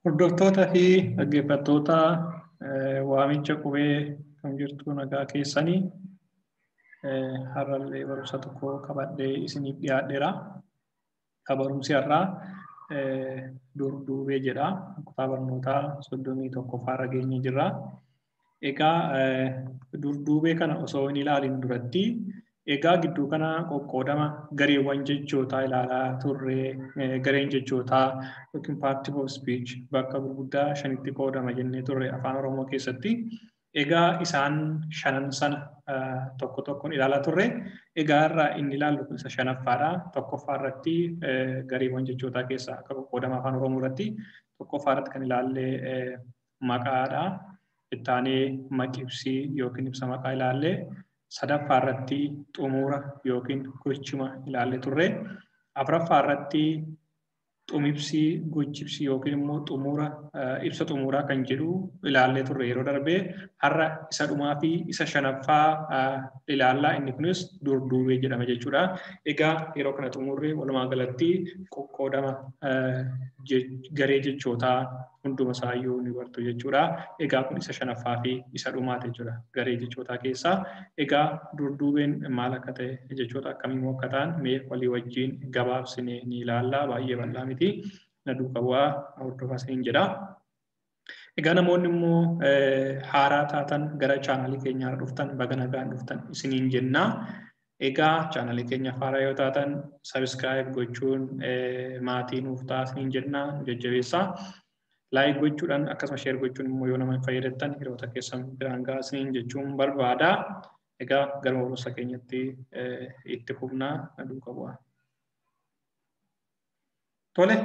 Hordoftootaa fi dhaggeeffattoota waamicha qubee kan jirtu nagaa keessanii har'allee barumsa tokko qabadhee isiniif dhiyaadheera. Barumsi har'aa durduubee jedha. Kutaa barnootaa soddomii tokkoffaarra geenye jirra. Egaa durduubee kana osoo hin ilaalin duratti egaa gidduu kana qoqqoodama gareewwan jechootaa ilaalaa turre gareen jechootaa yookiin paartii of speech bakka gurguddaa shanitti qoodama jennee turre afaan oromoo keessatti egaa isaan shanan sana tokko tokkoon ilaalaa turre egaa irraa inni ilaallu isa shanaffaadha tokkoffaa irratti gareewwan jechootaa keessaa akka qoqqoodama afaan oromoo irratti tokkoffaa irratti kan ilaalle maqaadha ittaanee maqibsii yookiin ibsa maqaa ilaalle sadaffaa irratti xumura yookiin gochima ilaalle turre afuraffaa irratti xumibsii gochibsii yookiin immoo xumura ibsa xumuraa kan jedhu ilaallee turre yeroo darbee har'a isa dhumaa fi isa shanaffaa ilaallaa inni kunis durduubee jedhama jechuudha. Egaa yeroo kana xumurre walumaa galatti qoqqoodama garee jechootaa hunduma isaayyuu ni bartu jechuudha. Egaa kun isa shanaffaa fi isa dhumaati jechuudha garee jechootaa keessaa. Egaa durduubeen maal akka ta'e jechoota akkamii akka ta'an mee walii wajjin gabaabsine ni ilaalla baay'ee bal'aa miti. Na duuka bu'aa hordofaa isiniin jedha. Egaa namoonni immoo haaraa taatan gara chaanalii keenyaa dhuftan baga nagaan dhuftan isiniin jennaa. Egaa chaanalii keenya haaraa yoo taatan sabiskiraayib gochuun maatii nuuf ta'a isiniin jennaa nu jajjabeessaa. laayik gochuudhaan akkasuma sheer gochuun immoo yoo nama hin fayyadamtan hiriyoota keessan biraan gaasiniin jechuun barbaada. Egaa gara barumsa keenyatti itti fufnaa na duuka bu'a. Tole,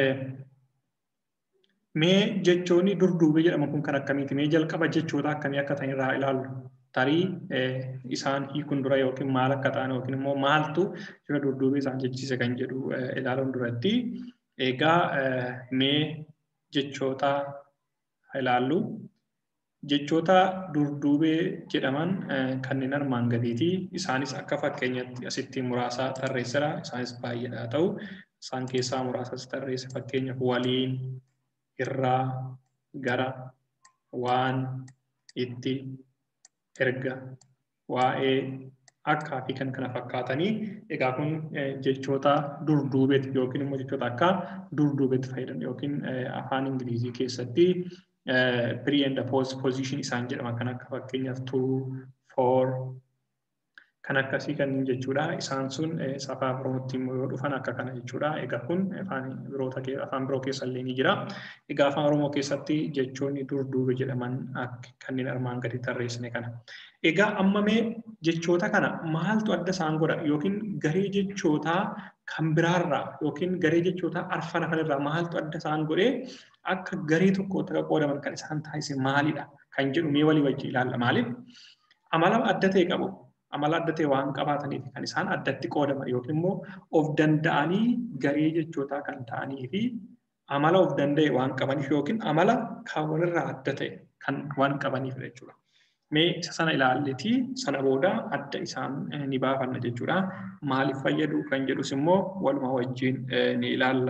mee jechoonni durduubee jedhamu kun kan akkamiiti? Mee jalqaba jechoota akkamii akka ta'an irraa ilaallu? Tarii isaan hiikuun dura yookiin maal akka ta'an yookiin immoo maaltu jira durduubee isaan jechise kan jedhu ilaaluun duratti. Egaa mee jechoota ilaallu. Jechoota durduubee jedhaman kanneen armaan gadiiti. Isaanis akka fakkeenyatti asitti muraasa tarreessira. Isaanis baay'eedha ta'u. Isaan keessaa muraasa tarreessa fakkeenyaaf waliin, irraa, gara, waan, itti, erga, waa'ee, akkaa fi kan kana fakkaatanii egaa kun jechoota durduubeeti yookiin immoo jechoota akka durduubeetti fayyadan yookiin afaan ingilizii keessatti pre and post position isaan jedhama kan akka fakkeenyaaf to for kan akkasii kan jechuudha isaan sun afaan birootti immoo yoo dhufan akka kana jechuudha egaa kun afaan biroota afaan biroo keessa illee ni jira egaa afaan oromoo keessatti jechoonni durduube jedhaman kanneen armaan gadi tarreessine kana Egaa amma mee jechoota kana maaltu adda isaan godha yookiin garee jechootaa kan biraarraa yookiin garee jechootaa arfan hafan maaltu adda isaan godhee akka garee tokkootti akka qoodaman kan isaan taasise maalidha kan jedhu mee walii wajjin ilaalla maaliif amala adda ta'e qabu amala adda ta'e waan qabaataniif kan isaan addatti qoodaman yookiin immoo of danda'anii garee jechootaa kan ta'anii fi amala of danda'e waan qabaniif yookiin amala kan walirraa adda ta'e kan waan qabaniif jechuudha. mee isa sana ilaalleeti sana booda adda isaan ni baafanna jechuudha. Maaliif fayyadu kan jedhus immoo waluma wajjin ni ilaalla.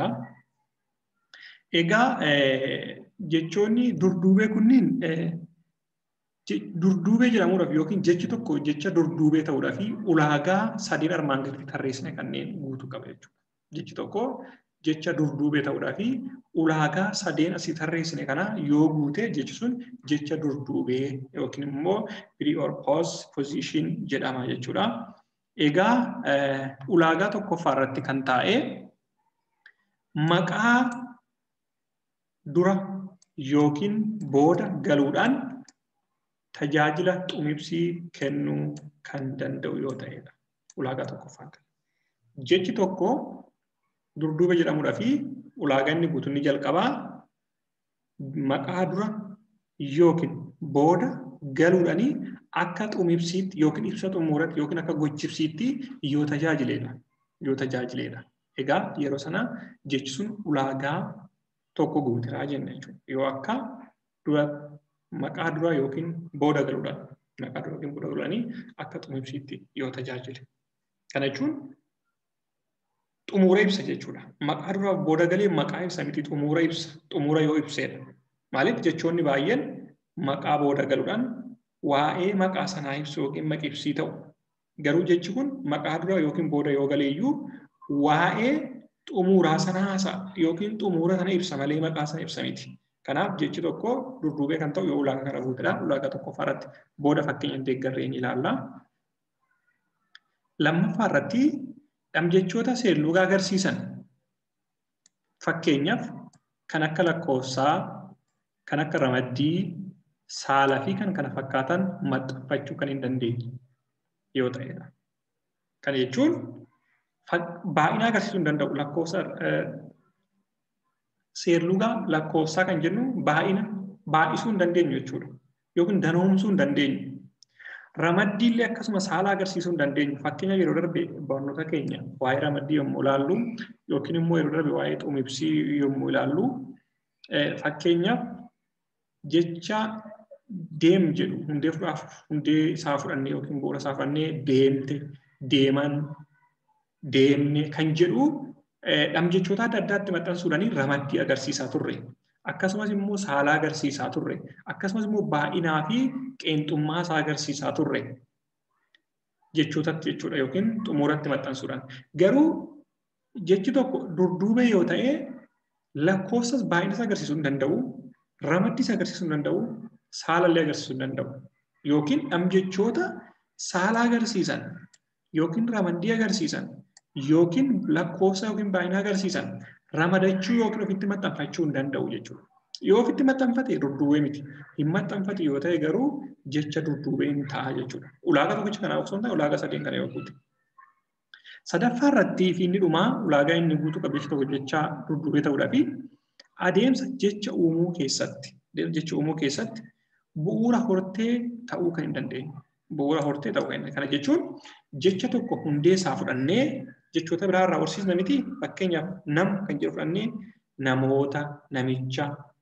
Egaa jechoonni durduubee kunniin durduubee jedhamuudhaaf yookiin jechi tokko jecha durduubee ta'uudhaaf ulaagaa sadiin armaan gaditti tarreessine kanneen guutuu qaba jechuudha. Jechi tokko jecha durduubee ta'uudhaaf ulaagaa sadeen asii tarreessine kana yoo guute jechi sun jecha durduubee yookiin immoo pre or post position jedhama jechuudha. Egaa ulaagaa tokkoffaa irratti kan taa'e maqaa dura yookiin booda galuudhaan tajaajila xumibsii kennuu kan danda'u yoo ta'edha. Ulaagaa tokkoffaa. Jechi tokko durduuba jedhamuudhaa fi ulaagaa inni guutu ni jalqabaa maqaa dura yookiin booda galuudhaanii akka xumibsiitti yookiin ibsa xumuratti yookiin akka gochibsiitti yoo tajaajileedha. Yoo tajaajileedha. Egaa yeroo sana jechi sun ulaagaa tokko guuteraa jenna jechuudha. Yoo akka dura maqaa dura yookiin booda galuudhaan maqaa dura yookiin booda galuudhaanii akka xumibsiitti yoo tajaajile. Kana jechuun xumura ibsa jechuudha. Maqaa dura booda galee maqaa ibsa miti xumura ibsa xumura yoo ibsedha. Maaliif jechoonni baay'een maqaa booda galuudhaan waa'ee maqaa sanaa ibsu yookiin maqibsii ta'u. Garuu jechi kun maqaa dura yookiin booda yoo galeeyyuu waa'ee xumuraa sana haasa'a yookiin xumura sana ibsa malee maqaa sana ibsa miti. Kanaaf jechi tokko durduubee kan ta'u yoo ulaagaa kana guutedha. Ulaagaa tokkoffaa irratti booda fakkeenya deeggarree ni ilaalla. Lammaffaa irratti dhamjechoota seerlugaa agarsiisan fakkeenyaaf kan akka lakkoofsaa, kan akka ramaddii, saalaa fi kan kana fakkaatan maxxanfachuu kan hin dandeenye yoo ta'edha. Kana jechuun baay'ina agarsiisuu hin danda'u. Lakkoofsa seerlugaa lakkoofsaa kan jennu baay'ina baay'isuu hin dandeenyu jechuudha. Yookiin danoomsuu hin dandeenyu. Ramaddii illee akkasuma saala agarsiisuu hin dandeenyu. Fakkeenya yeroo darbe barnoota keenya waa'ee ramaddii yommuu ilaallu yookiin immoo yeroo darbe waa'ee xumibsii yommuu ilaallu fakkeenyaaf jecha deem jedhu hundee fudhaaf hundee isaa fudhannee yookiin bu'uura isaa fudhannee deemte deeman deemne kan jedhu dhamjechoota adda addaatti maxxansuudhaan ramaddii agarsiisaa turre. Akkasumas immoo saala agarsiisaa turre. Akkasumas immoo baay'inaa fi qeenxummaa isaa agarsiisaa turre. Jechootatti jechuudha yookiin xumuratti maxxansuudhaan. Garuu jechi tokko durduubee yoo ta'e lakkoofsas baay'inas agarsiisuu hin danda'u. Ramaddis agarsiisuu hin danda'u. Saalallee agarsiisuu hin danda'u. Yookiin dhamjechoota saala agarsiisan yookiin ramaddii agarsiisan yookiin lakkoofsa yookiin baay'ina agarsiisan ramadachuu yookiin ofitti maxxanfachuu hin danda'u jechuudha. Yoo ofitti maxxanfate durduubee miti. Hin maxxanfate yoo ta'e garuu jecha durduubee hin ta'a jechuudha. Ulaagaa tokkicha kanaaf osoo hin taane ulaagaa sadeen kana yoo guute. Sadaffaa irratti fi inni dhumaa ulaagaa inni guutuu qabu jecha tokko jecha durduubee ta'uudhaa fi adeemsa jecha uumuu keessatti jecha uumuu keessatti bu'uura hortee ta'uu kan hin dandeenye. Bu'uura hortee ta'uu kan hin Kana jechuun jecha tokko hundee isaa fudhannee jechoota biraa irraa horsiisna miti. Fakkeenyaaf nam kan jedhu fudhannee namoota, namicha,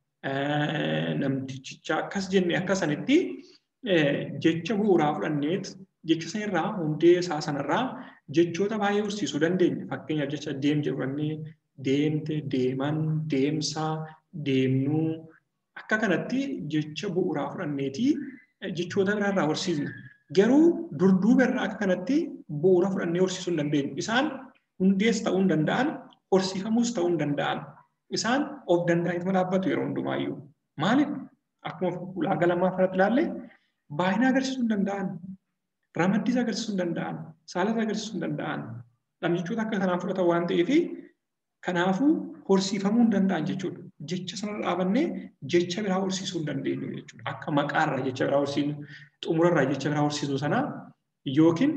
namtichicha akkas jennee akka sanitti jecha bu'uuraa fudhanneet jecha sanarraa hundee isaa sanarraa jechoota baay'ee horsiisuu dandeenya. Fakkeenyaaf jecha deem jedhu fudhannee deemte, deeman, deemsaa, deemnuu akka kanatti jecha bu'uuraa fudhanneeti jechoota biraa irraa horsiisna. Garuu durduuba irraa akka kanatti bu'uura fudhannee horsiisuu hin dandeenyu. Isaan hundees ta'uu hin danda'an, horsiifamuus ta'uu hin danda'an. Isaan of danda'aniituma dhaabbatu yeroo hundumaayyuu. Maaliif? Akkuma ulaagaa lammaffaa irratti ilaalle baay'ina agarsiisuu hin danda'an, ramaddis agarsiisuu hin danda'an, saalas agarsiisuu hin danda'an. Dhamjechoota akka kanaan fudhatan waan ta'eef kanaafuu horsiifamuu hin danda'an jechuudha. Jecha sana dhaabannee jecha biraa horsiisuu hin dandeenyu jechuudha. Akka maqaarraa jecha biraa horsiisnu, xumurarraa jecha biraa horsiisnu sana yookiin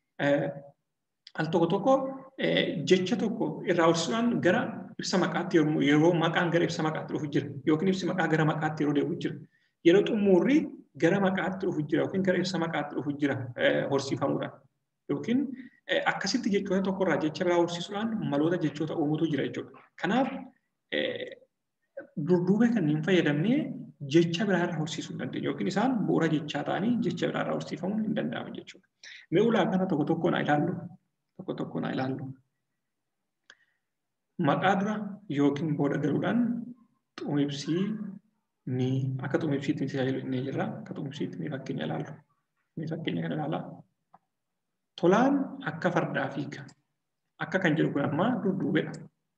al tokko tokko jecha tokko irraa horsiisuudhaan gara ibsa maqaatti yeroo maqaan gara ibsa maqaatti dhufu jira yookiin ibsi maqaa gara maqaatti yeroo deebi'u jira. Yeroo xumurri gara maqaatti dhufu jira yookiin gara ibsa maqaatti dhufu jira horsiifamuudhaan. Yookiin akkasitti jechoota tokkorraa jecha biraa horsiisuudhaan maloota jechoota uumutu jira jechuudha. Kanaaf durduubee kanneen fayyadamnee jecha biraa irraa horsiisuu hin dandeenyu yookiin isaan bu'uura jechaa ta'anii jecha biraa irraa horsiifamuun hin danda'amu jechuudha. Mee ulaagaa tokko tokkoon haa ilaallu. Tokko tokkoon haa ilaallu. Maqaa dura yookiin booda galuudhaan xumibsii ni akka xumibsiitti tajaajilu inni jira. Akka xumibsiitti ni fakkeenya ilaallu. Ni fakkeenya kana ilaalaa. Tolaan akka fardaa fiiga. Akka kan jedhu kun amma durduubeedha.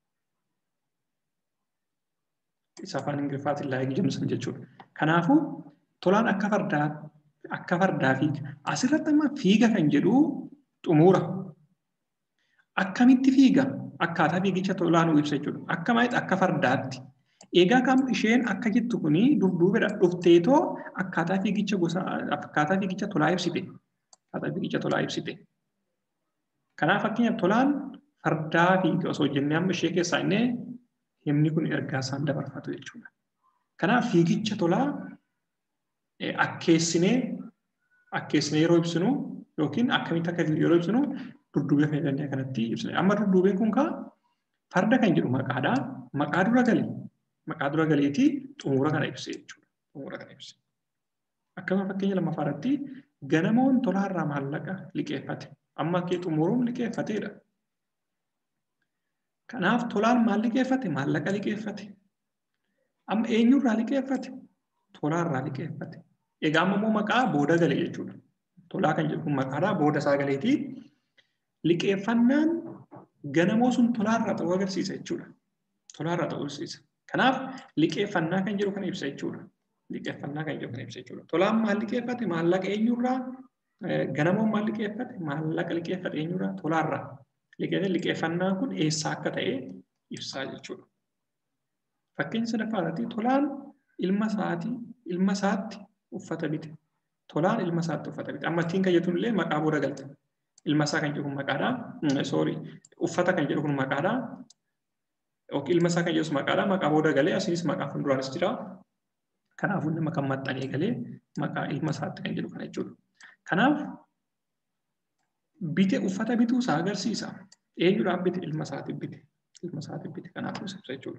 Isa afaan Ingiliffaatiin laayik jedhamsan jechuudha. Kanaafuu tolaan akka fardaa akka fardaa fiiga. Asirratti amma fiiga kan jedhu xumura. Akkamitti fiiga? Akkaataa fiigicha tolaan nu ibsa jechuudha. Akka maalitti akka fardaatti. Egaa kan isheen akka jettu kuni durduubeedha. Dhufteetoo akkaataa fiigicha gosa akkaataa fiigicha tolaa ibsite. Akkaataa fiigicha tolaa ibsite. Kanaaf fakkeenyaaf tolaan fardaa fiiga osoo jennee amma ishee keessaa inni himni kun ergaa isaan dabarfatu jechuudha. Kanaaf fiigicha tolaa akkeessinee akkeessinee yeroo ibsinu yookiin akkamitti akka yeroo ibsinu durduubee fayyadamnee kanatti ibsina. Amma durduubeen kun kaa farda kan jedhu maqaadha. Maqaa dura galee maqaa dura galeetii xumura kana ibsee jechuudha. Xumura kana ibse. Akkasuma fakkeenya lammaffaa irratti ganamoon tolaarraa maallaqa liqeeffate. Amma kee xumuruun liqeeffateedha. Kanaaf tolaan maal liqeeffate? Maallaqa liqeeffate. Amma eenyurraa liqeeffate? Tolaarraa liqeeffate. Egaa amma immoo maqaa booda galee jechuudha. Tolaa kan jedhu kun maqaadhaa booda isaa galeeti. Liqeeffannaan ganamoo sun tolaarraa ta'uu agarsiisa jechuudha. Tolaarraa ta'uu agarsiisa. Kanaaf liqeeffannaa kan jedhu kana ibsa jechuudha. Liqeeffannaa kan jedhu kana ibsa jechuudha. Tolaan maal liqeeffate? Maallaqa eenyurraa? Ganamoon maal liqeeffate? Maallaqa liqeeffate eenyurraa? Tolaarraa. Liqeeffannaan kun eessaa akka ta'e ibsaa jechuudha. Fakkeenya sadaffaa irratti tolaan ilma isaatii ilma isaatti uffata bite. Tolaan ilma isaatti uffata bite. Amma ittiin kan jettuun illee maqaa booda galte. Ilma isaa kan jedhu maqaadhaa. Soori uffata kan jedhu kun maqaadhaa. Ilma isaa kan jedhus maqaadhaa. Maqaa booda galee asinis maqaa fuulduraanis jira. Kanaafuu nama kan maxxanee galee maqaa ilma isaatti kan jedhu kana jechuudha. Kanaaf bite uffata bituu isaa agarsiisa. Eenyudhaaf bite ilma isaatiif bite. Ilma isaatiif bite kanaafuu ibsa jechuudha.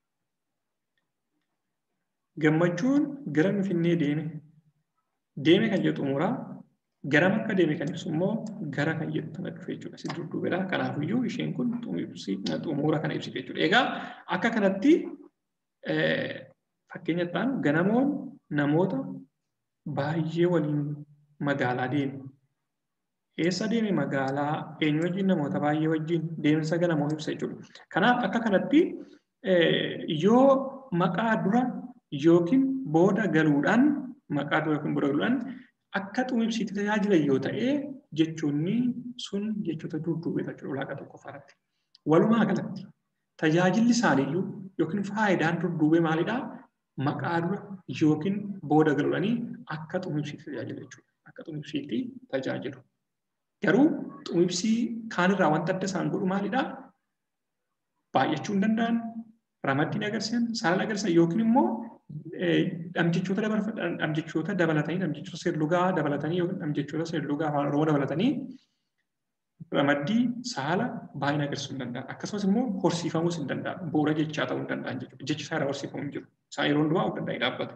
Gammachuun gara Finfinnee deeme. Deeme kan jedhu xumuraa garam akka deeme kan ibsu immoo gara kan jedhu kana dhufe jechuudha. Si dudduubedha. Kanaafiyyuu isheen kun xumura kana ibsite jechuudha. Egaa akka kanatti fakkeenya ta'an ganamoon namoota baay'ee waliin magaalaa deeme. Eessa deeme magaalaa eenyu wajjin namoota baay'ee wajjin deemsa ganamoon ibsa jechuudha. Kanaaf akka kanatti yoo maqaa dura yookiin booda galuudhaan maqaa dura yookiin booda galuudhaan akka xumibsiitti tajaajilan yoo ta'e jechoonni sun jechoota dudduubeedha jechuudha ulaagaa tokkoffaarratti. Walumaa galatti tajaajilli isaaniiyyuu yookiin faayidaan dudduubee maalidhaa? Maqaa dura yookiin booda galuudhaanii akka xumibsiitti tajaajilu jechuudha. Akka xumibsiitti tajaajilu. Garuu xumibsii kaanirraa wanta adda isaan godhu maalidhaa? Baay'achuu hin danda'an, ramaddii agarsiisan, saalan agarsiisan yookiin immoo dhamjechoota dhamjechoota dabalatanii dhamjechoota seerlugaa dabalatanii yookiin dhamjechoota seerlugaa afaan oromoo dabalatanii ramaddii saala baay'ina agarsiisuu hin danda'an. Akkasumas immoo horsiifamuus hin danda'an. Bu'uura jechaa ta'uu hin danda'an jechuudha. Jechi isaa irraa horsiifamuu hin jiru. Isaan yeroo hundumaa of danda'ee dhaabbatu.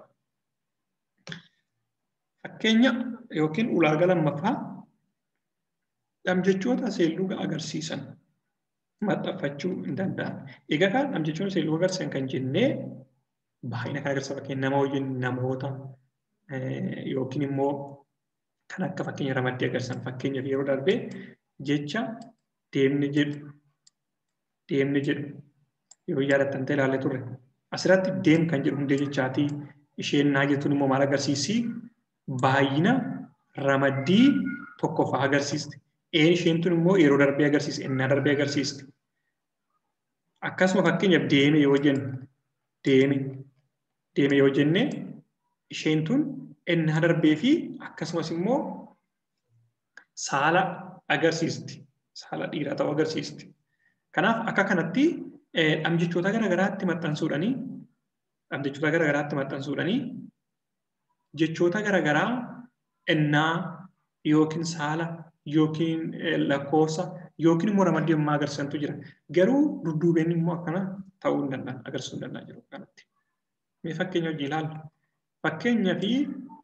Fakkeenya yookiin ulaagaa lammaffaa dhamjechoota seerlugaa agarsiisan maxxanfachuu hin danda'an. Egaa kan dhamjechoota seerlugaa agarsiisan kan jennee baay'ina kan agarsiisa fakkeenya nama wajjin namoota yookiin immoo kan akka fakkeenya ramaddii agarsiisan fakkeenyaaf yeroo darbee jecha deemne jedhu deemne jedhu yeroo yaadattan ta'e ilaallee turre asirratti deem kan jedhu hundee jechaatii isheen naa jettuun immoo maal agarsiisi baay'ina ramaddii tokkoffaa agarsiisti. Een isheen tun immoo yeroo darbee agarsiisti innaa darbee agarsiisti. Akkasuma fakkeenyaaf deeme yoo jennu deeme deeme yoo jenne isheen tun innaa darbee fi akkasumas immoo saala agarsiisti. Saala dhiiraa ta'uu agarsiisti. Kanaaf akka kanatti dhamjechoota garaagaraatti maxxansuudhanii dhamjechoota garaagaraatti maxxansuudhanii jechoota garaagaraa innaa yookiin saala yookiin lakkoofsa yookiin immoo ramaddii ammaa agarsiisantu jira. Garuu dudduubeen immoo akkana ta'uu hin danda'an agarsiisuu hin danda'an jiru kanatti. Mee fakkeenya hojii ilaallu. Fakkeenyaa fi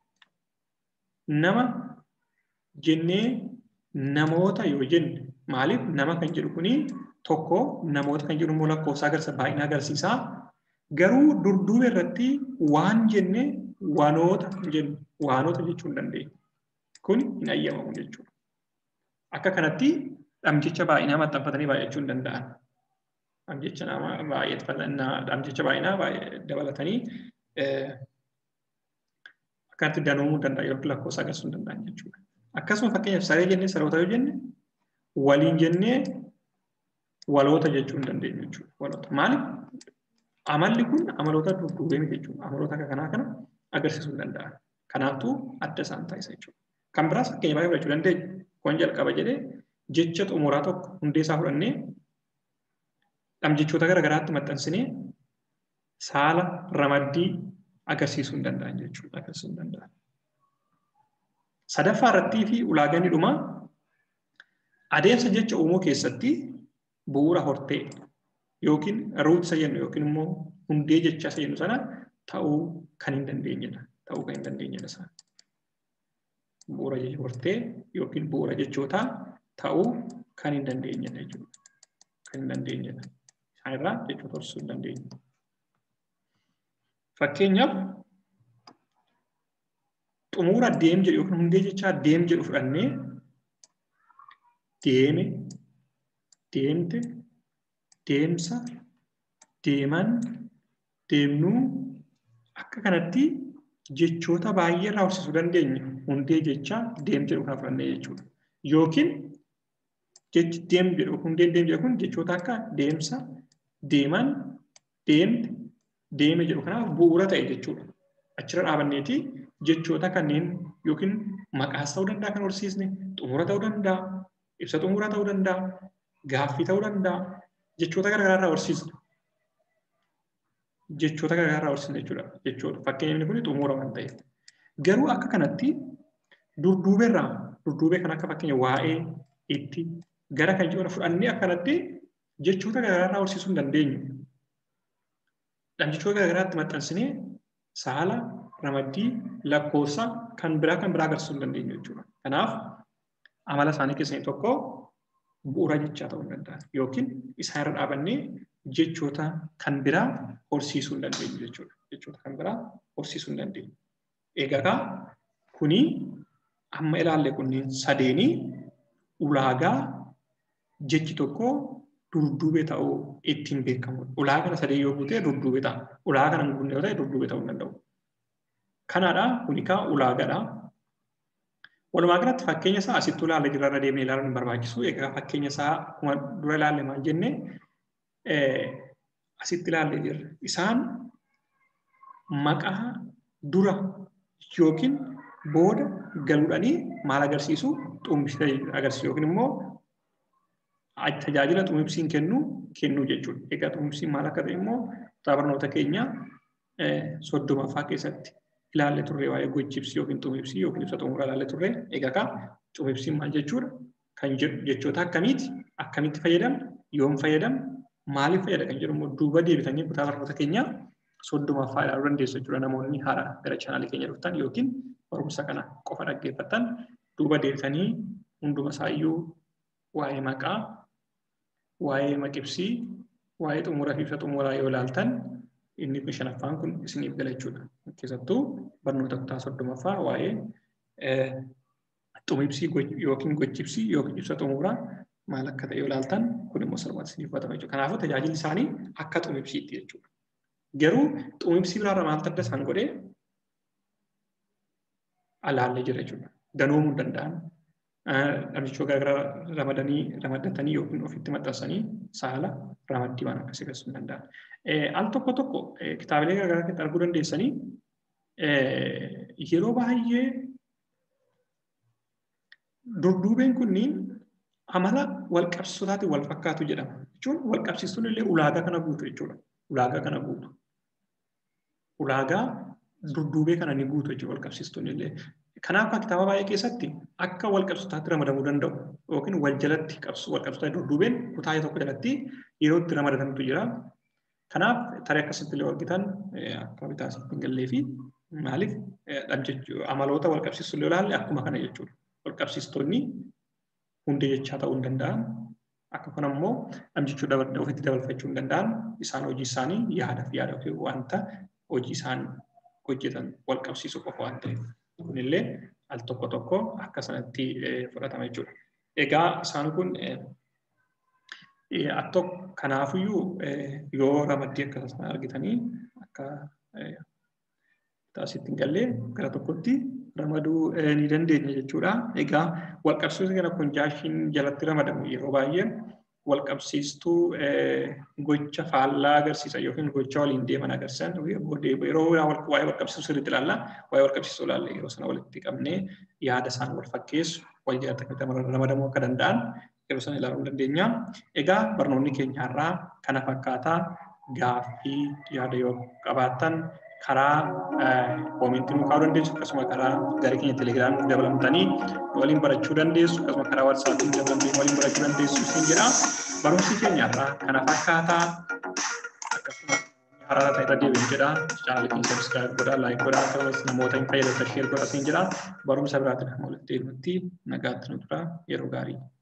nama jennee namoota yoo jenne maaliif nama kan jedhu kuni tokko namoota kan jedhu immoo lakkoofsa agarsiisa baay'ina agarsiisa. Garuu dudduubee irratti waan jenne waanoota jennu waanota jechuu hin dandeenya. Kun hin ayyamamu jechuudha. Akka kanatti dhamjecha baay'inaa maxxanfatanii baay'achuu hin danda'an. Dhamjecha nama baay'atanii dhamjecha baay'inaa dabalatanii akkanatti danuumuu danda'a yookiin lakkoofsa agarsiisuu hin danda'an jechuudha. Akkasuma fakkeenyaaf saree jennee saroota yoo jenne waliin jennee waloota jechuu hin dandeenyu jechuudha. Waloota maaliif amalli kun amaloota dudduubee jechuudha. Amaloota akka kanaa kana agarsiisuu hin danda'an. Kanaafuu adda isaan taasisa jechuudha. Kan biraas fakkeenya baay'ee fudhachuu dandeenya. Kun jalqaba jedhee jecha xumuraa tokko hundee isaa fudhannee dhamjechoota garaagaraatti maxxansinee saala ramaddii agarsiisuu hin danda'an jechuudha. Agarsiisuu hin danda'an. Sadaffaa irrattii fi ulaagaan dhumaa adeemsa jecha uumuu keessatti bu'uura hortee yookiin ruutisa jennu yookiin immoo hundee jecha isa jennu sana ta'uu kan hin dandeenyedha. Ta'uu kan hin dandeenyedha isaan. Bu'uura hortee yookiin bu'uura jechootaa ta'uu kan hin dandeenyedha jechuudha. Kan hin dandeenyedha. Kan irraa jechoota horsiisuu hin dandeenyu. Fakkeenyaaf xumura deem jedhu yookiin hundee jechaa deem jedhu fudhannee deeme, deemte, deemsa, deeman, deemnuu akka kanatti jechoota baay'ee irraa horsiisuu dandeenya. Hundee jechaa deem jedhu kana fudhannee jechuudha. Yookiin jechi deem jedhu hundeen deem jedhu kun jechoota akka deemsa, deeman, deemte, deeme jedhu kanaaf bu'uura ta'e jechuudha. Achirra dhaabanneeti jechoota kanneen yookiin maqaas ta'uu danda'a kan horsiisne, xumura ta'uu danda'a, ibsa xumuraa ta'uu danda'a, gaaffii ta'uu danda'a, jechoota garaagaraa irraa horsiisna. Jechoota garaagaraa irraa horsiisna jechuudha. Jechoota fakkeenyi kun xumura waan ta'eef. Garuu akka kanatti durduubee irraa durduubee kan akka fakkeenya waa'ee itti gara kan jedhu fudhannee akkanatti jechoota garaagaraa irraa horsiisuu hin dandeenyu. Jechoota garaagaraatti maxxansinee saala, ramaddii, lakkoofsa kan biraa kan biraa agarsiisuu hin dandeenyu jechuudha. Kanaaf amala isaanii keessaa tokko bu'uura jechaa ta'uu hin danda'an yookiin isaan irra dhaabannee jechoota kan biraa horsiisuu hin dandeenyu jechuudha. Jechoota kan biraa horsiisuu hin dandeenyu. Egaa kuni amma ilaalle kunneen sadeenii ulaagaa jechi tokko durduubee ta'uu ittiin beekamudha. Ulaagaa kana sadeen yoo guutee durduubee ta'a. Ulaagaa kana hin guunne yoo ta'e durduubee ta'uu hin danda'u. Kanaadha kuni kaa ulaagaadha. Walumaa galatti fakkeenya isaa asitti ilaalle jirra irra deemnee ilaaluun hin barbaachisu. Egaa fakkeenya isaa akkuma dura ilaalle maal jenne asitti ilaalle jirra. Isaan maqaa dura yookiin booda galuudhanii maal agarsiisu xumibsa agarsiisu yookiin immoo tajaajila xumibsiin kennu kennuu jechuudha. Egaa xumibsiin maal akka ta'e immoo kutaa barnoota keenya soddomaffaa keessatti ilaalle turre waa'ee gochibsii yookiin xumibsii yookiin ibsa xumuraa ilaalle turre egaa kaa xumibsiin maal jechuudha kan jedhu jechoota akkamiiti akkamitti fayyadamna yoom fayyadamna maaliif fayyada kan jedhu immoo duuba deebitanii kutaa barnoota keenyaa soddomaffaa ilaaluu dandeessu jechuudha namoonni haaraa gara chaanaalii keenya dhuftan yookiin barumsa kana qofa dhaggeeffatan duuba deebitanii hunduma isaayyuu waa'ee maqaa waa'ee maqibsii waa'ee xumuraa fi ibsa xumuraa yoo ilaaltan inni kun shanaffaan kun isiniif gala jechuudha. Keessattuu barnoota kutaa soddomaffaa waa'ee xumibsii yookiin gochibsii yookiin ibsa xumuraa maal akka ta'e yoo ilaaltan kun immoo salphaatti isiniif hubatama jechuudha. Kanaafuu tajaajilli isaanii akka xumibsiitti jechuudha. Garuu xumibsii biraarra maaltu adda isaan godhee alaallee jira jechuudha. Danoomuu hin danda'an. Dhamdichoota garaagaraa ramadanii ramaddatanii yookiin ofitti maxxansanii saala ramaddii waan akkasii agarsiisuu hin danda'an. Al tokko tokko kitaabilee garaagaraa keessatti arguu dandeessanii yeroo baay'ee durduubeen kunniin amala wal qabsiisotaatiin wal fakkaatu jedhama. Jechuun wal qabsiistuun illee ulaagaa kana guutu jechuudha. Ulaagaa kana guutu. Ulaagaa durduubee kana ni guutu jechuudha wal qabsiistuun illee. Kanaaf kitaaba baay'ee keessatti akka wal qabsiisotaatti ramadamuu danda'u yookiin wal jalatti qabsu wal qabsiisota durduubeen kutaa tokko jalatti yeroo itti ramadamantu jira. Kanaaf tarii akkasitti illee argitan akka bitaa asitti hin gallee fi maaliif amaloota wal qabsiistuu illee ilaalle akkuma kana jechuudha. Wal qabsiistonni hundee jechaa ta'uu hin danda'an. Akka kun immoo dhamjichuu ofitti dabalfachuu hin danda'an isaan hojii isaanii yaada fi yaada yookiin wanta hojii isaan hojjetan wal qabsiisuu qofa waan ta'eef. Kunillee al tokko tokko akka sanatti fudhatama jechuudha. Egaa isaan kun attoo kanaafiyyuu yoo ramaddii akka sana argitanii akka taasitti hin gallee gara tokkotti ramaduu ni dandeenya jechuudha. Egaa walqabsiistuu kana konjaashiin jalatti ramadamu yeroo baay'ee walqabsiistuu gocha faallaa agarsiisa yookiin gocha waliin deeman agarsiisan yeroo waa'ee walqabsiistuu sirriitti ilaalla waa'ee walqabsiistuu ilaalle yeroo sana walitti qabnee yaada isaan wal fakkeessu wal jalatti ramadamuu akka danda'an yeroo sana ilaaluu dandeenya. Egaa barnoonni keenya har'aa kana fakkaataa gaaffii yaada yoo qabaattan karaa koomentii nu kaa'uu dandeessu akkasuma karaa garee keenya telegiraamii dabalamtanii waliin barachuu dandeessu akkasuma karaa waatsaappii dabalamtanii waliin barachuu dandeessu isin jedha. Barumsi keenya irraa kana fakkaataa akkasuma haaraa ta'e irra deebiin jedha. Chaanaalii keenya sabiskiraayib godhaa, laayik godhaa akkasumas namoota hin fayyadatan sheer godhaa isin jedha. Barumsa biraatiin amma walitti deebinutti nagaatti nu tura yeroo gaarii.